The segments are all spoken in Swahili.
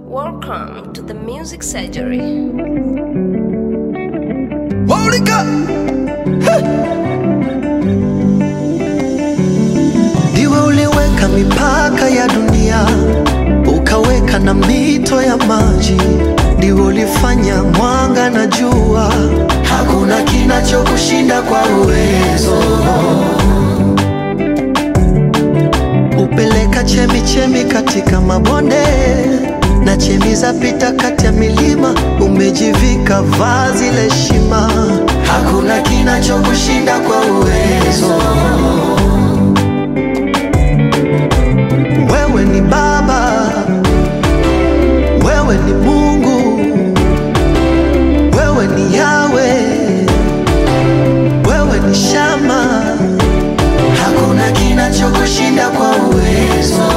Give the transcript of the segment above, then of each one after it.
Welcome to the Music Surgery. Monica! Ndiwe uliweka mipaka ya dunia, ukaweka na mito ya maji. Ndiwe ulifanya mwanga na jua, hakuna kinachokushinda kwa uwezo. Upeleka chemi chemi katika mabonde na chemi za pita kati ya milima, umejivika vazi la heshima, hakuna kinachokushinda kwa uwezo. Wewe ni Baba, wewe ni Mungu, wewe ni Yawe, wewe ni Shama, hakuna kinachokushinda kwa uwezo.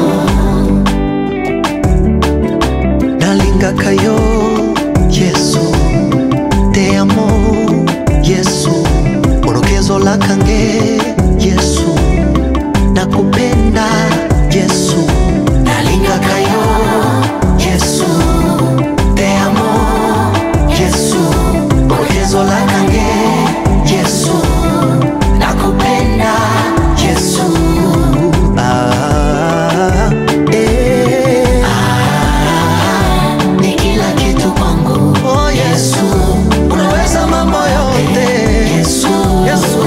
nalingakayo yesu te amo yesu orokezo lakange yesu nakupenda yesu nalingakayo yesu te amo yesu orokezo lakange yesu nakupenda yesu ah, eh. ni kila kitu kwangu. Oh Yesu, unaweza mambo yote. Yesu, Yesu.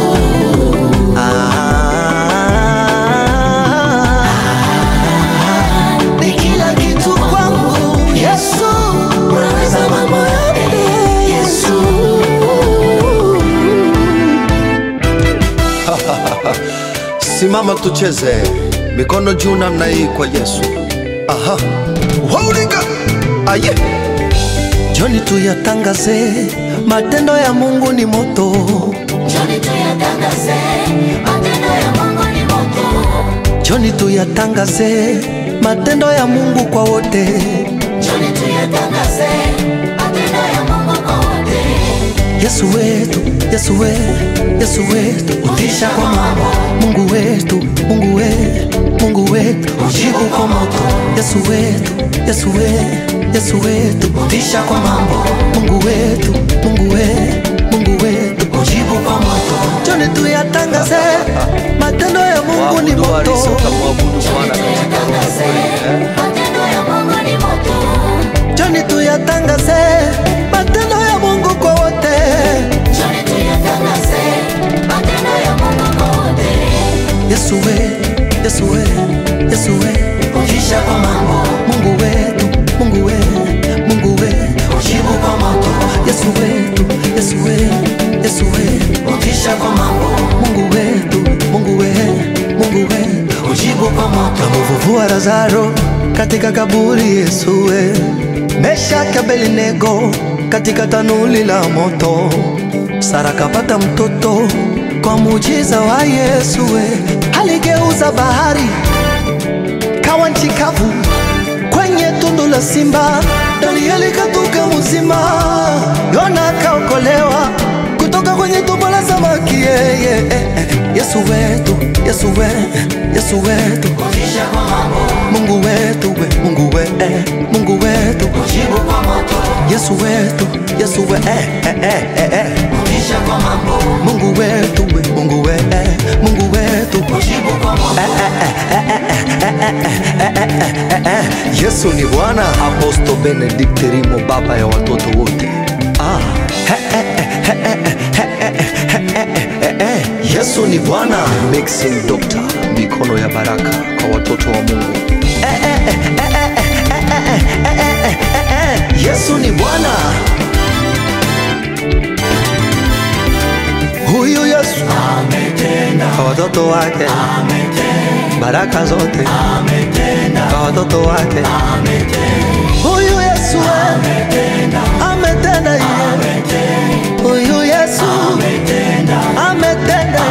Ah, ni kila kitu kwangu. Yesu, unaweza mambo yote. Yesu. Simama tucheze, mikono juu namna hii kwa Yesu. Aha, waulika aye, Joni tuyatangaze, matendo ya Mungu ni moto. Njoni tuyatangaze, matendo ya Mungu ni moto. Joni tuyatangaze, matendo ya Mungu kwa wote. Njoni tuyatangaze, matendo ya Mungu kwa wote. Yesu wetu, Yesu wetu, Yesu wetu, utisha kwa mambo. Mungu wetu, Mungu wetu, Mungu wetu, ujibu kwa moto. Yesu wetu, Yesu wetu, Yesu wetu, utisha kwa mambo. Mungu wetu, Mungu wetu, Mungu wetu, ujibu kwa moto. Joni tuyatangaze, matendo ya Mungu ni waabudu moto. walisoka mwabudu Bwana katika Tuyatangaze, matendo ya Mungu ni moto. Joni tuyatangaze, matendo ya Mungu kwa wote. Njoni tuyatangaze, matendo ya Mungu kwa wote. Yesu wetu, Yesu wetu, Yesu wetu, utisha kwa mambo. Mungu wetu, Mungu wetu, Mungu wetu, ujibu kwa moto. Yesu wetu, Yesu wetu, Yesu wetu, utisha kwa mambo. Mungu wetu, Mungu wetu, Mungu wetu, ujibu kwa moto. Kamuvuvua Lazaro katika kaburi, Yesu we Meshaki Abednego katika tanuli la moto. Sara kapata mtoto kwa muujiza wa Yesu we. Aligeuza bahari kawa nchi kavu kwenye tundu la simba. Danieli katoka mzima, Yona akaokolewa kutoka kwenye tumbo la samaki. Yeah, yeah, eh, eh. Yesu wetu, Yesu wetu, Yesu wetu, Utisha kwa mambo, Mungu wetu we, Mungu we, eh, Mungu wetu, ujibu kwa moto. Yesu wetu, Yesu we, eh, eh, eh, eh, eh. Utisha kwa mambo, Mungu wetu we, Mungu we, eh, Mungu wetu ujibu kwa moto. Yesu ni Bwana. Aposto Benedict Rimo, baba ya watoto wote. Ah, he, eh, eh, he, eh, eh, he, eh, eh, he, eh, eh, eh, eh. Yesu ni Bwana. Mixing Doctor, mikono ya baraka kwa watoto wa Mungu. Yesu ni Bwana. Huyu Yesu kwa watoto wake baraka zote kwa watoto wake. Huyu Yesu ametenda yeye. Huyu Yesu ametenda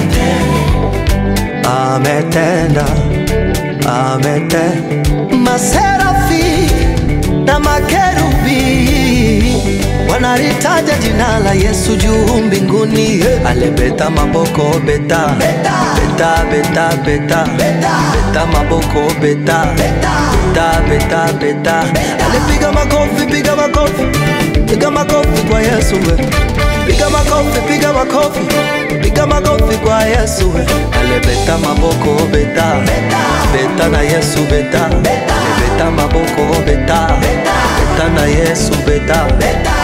ametenda ametenda maserafi na makerubi wanalitaja jina la Yesu juu mbinguni, alebeta maboko beta beta beta beta beta, beta maboko beta beta beta beta beta alipiga makofi piga makofi piga makofi kwa yesu we piga makofi piga makofi piga makofi kwa yesu we alibeta maboko beta beta na yesu beta alibeta maboko beta beta na yesu beta